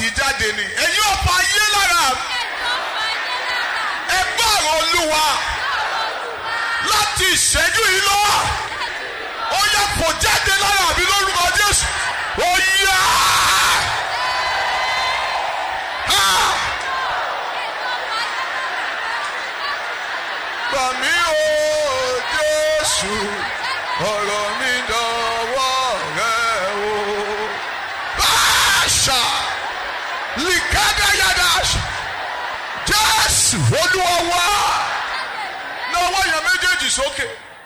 tì í jáde ni ẹ̀yin ọ̀pá ayé lára mi ẹ gbọ́ ọ̀rọ̀ olúwa láti ìṣẹ́jú yìí lọ́wọ́ ó yẹ kó jáde lára mi lórúkọ jésù ó yá. Ah! gbà mí o jésù ọ̀rọ̀ mi dọ̀wọ́ rẹ o. báṣà lìkádàyàdà jésù olúwa wá náwó yẹn méjèèjì sókè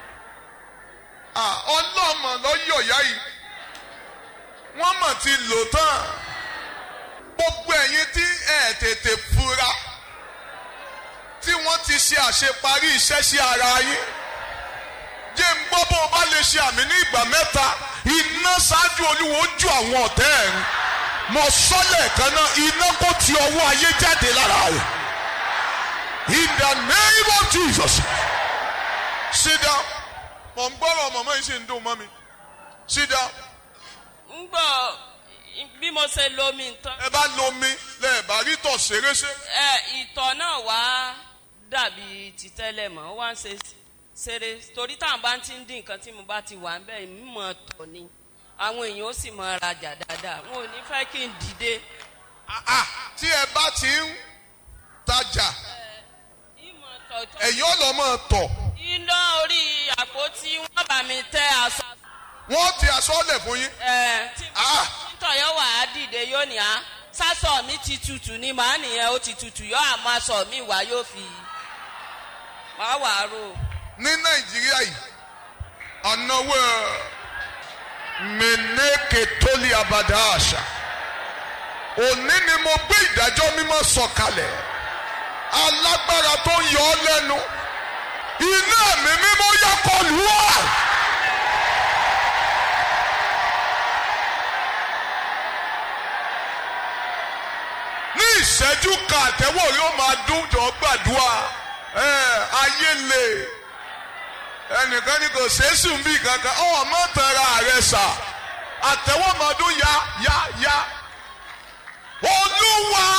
ọlọ́mọ lọ́yọ̀ yá yìí wọ́n mọ̀ ti lò tán gbogbo ẹ̀yin tí ẹ̀ tètè fura tí wọ́n ti ṣe àṣeparí iṣẹ́ sí ara yín jẹ́ ń gbọ́ bó o bá lè ṣe àmì ní ìgbà mẹ́ta iná ṣáájú olúwo ju àwọn ọ̀tẹ́ ẹ̀ ń mọ sọ́lẹ̀ kan náà iná kó ti ọwọ́ ayé jáde lára rẹ̀ in the name of Jesus sit down mọ̀ ń gbọ́rọ̀ mọ̀mọ́ yìí ṣe ń dùn mọ́ mi sit down ń gbọ́ bí mo ṣe lomi nǹkan ẹ bá lomi lẹ́ẹ̀bá rí tọ̀ ṣeréṣe ẹ ìtọ̀ náà wá dàbí ti tẹ́lẹ̀ mọ́ ó wá ń ṣe ṣeré torí táwọn bá ti ń dín nǹkan tí mo bá ti wà ń bẹ́ẹ̀ mímọ̀ tọ̀ ni àwọn èèyàn ó sì mọ rajà dáadáa wọn ò ní fẹ́ kí n dìde. Ah, ah, tí ẹ bá ti ń tajà ìmọ̀ tọ̀tọ̀ ẹ̀yin ọlọ́mọ tọ̀ iná orí àpótí wọn bá mi tẹ aṣọ. wọ́n ti aṣọ́lẹ̀ fún yín ẹ tí Ah. tọ̀yọ̀ wà á dìde yóò ní á sásọ mi ti tutù ni màá nìyẹn ó ti tutù yọ àmọ́ aṣọ mi wá yóò fi wá wà á rò. ní nàìjíríà yìí ọ̀nàwó mẹ́nẹ́kẹ̀ tóli abàdá àṣà òní ni mo gbé ìdájọ́ mímọ́ sọ̀kalẹ̀ alágbára tó ń yọ ọ́ lẹ́nu iná mi mímọ́ yá kọlù wá. ní ìṣẹ́jú kan àtẹ́wọ̀ yóò máa dún jọ gbàdúrà ẹ ayé lè ẹnìkan ní kò sẹ́sùn bí kankan ọ̀ mọ́ tẹ̀ra rẹ sà àtẹ́wọ́ máa dún ya ya ya olúwa.